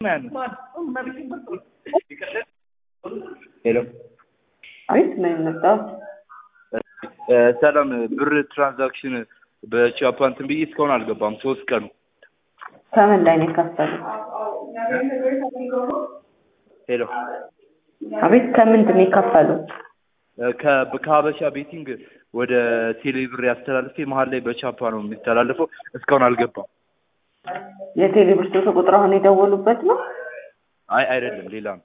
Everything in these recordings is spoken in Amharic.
ሄሎ አቤት ነው የመጣሁት። ሰላም ብር ትራንዛክሽን በቻፓ እንትን ብዬ እስካሁን አልገባም። ሶስት ቀኑ ከምን ላይ ነው የከፈሉት? ሄሎ አቤት ከምንድን ነው የከፈሉት? ከ- ከሀበሻ ቤቲንግ ወደ ቴሌ ብር ያስተላልፌ መሀል ላይ በቻፓ ነው የሚተላለፈው። እስካሁን አልገባም። የቴሌ ብር ስልክ ቁጥር አሁን የደወሉበት ነው? አይ አይደለም፣ ሌላ ነው።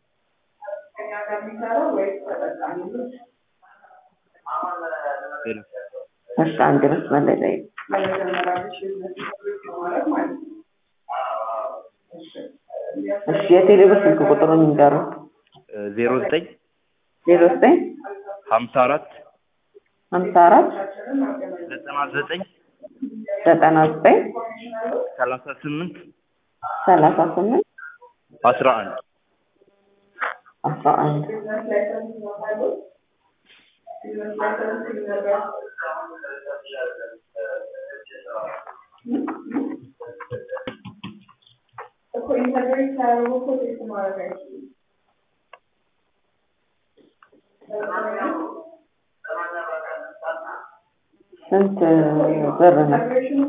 ሄሎ እሺ አንድ መስመር ላይ ላይ እሺ የቴሌ ብር ስልክ ቁጥሩን ይንገሩ። ዜሮ ዘጠኝ ዜሮ ዘጠኝ ሀምሳ አራት ሀምሳ አራት ዘጠና ዘጠኝ ዘጠና ዘጠኝ ሰላሳ ስምንት ሰላሳ ስምንት አስራ አንድ አስራ አንድ ስንት ብር ነው?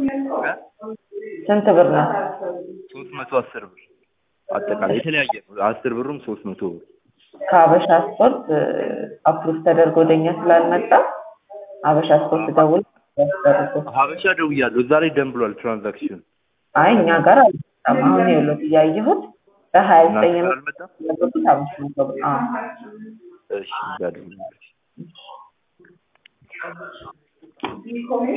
ስንት ብር ነው? ሶስት መቶ አስር ብር አጠቃላይ የተለያየ ነው። አስር ብሩም ሶስት መቶ ብር ከሀበሻ ስፖርት አፕሩቭ ተደርጎ ወደኛ ስላልመጣ ሀበሻ ስፖርት ደውል ያስደርጉ። ሀበሻ ደውያለሁ። እዛ ላይ ደም ብሏል ትራንዛክሽን አይ እኛ ጋር አልመጣም። አሁን ይኸውልህ እያየሁት በሀያ ዘጠኝ እናንተ ጋር አልመጣም? ያለበት አምስት መቶ ብር አዎ። እሺ እዛ ደውላለሁ።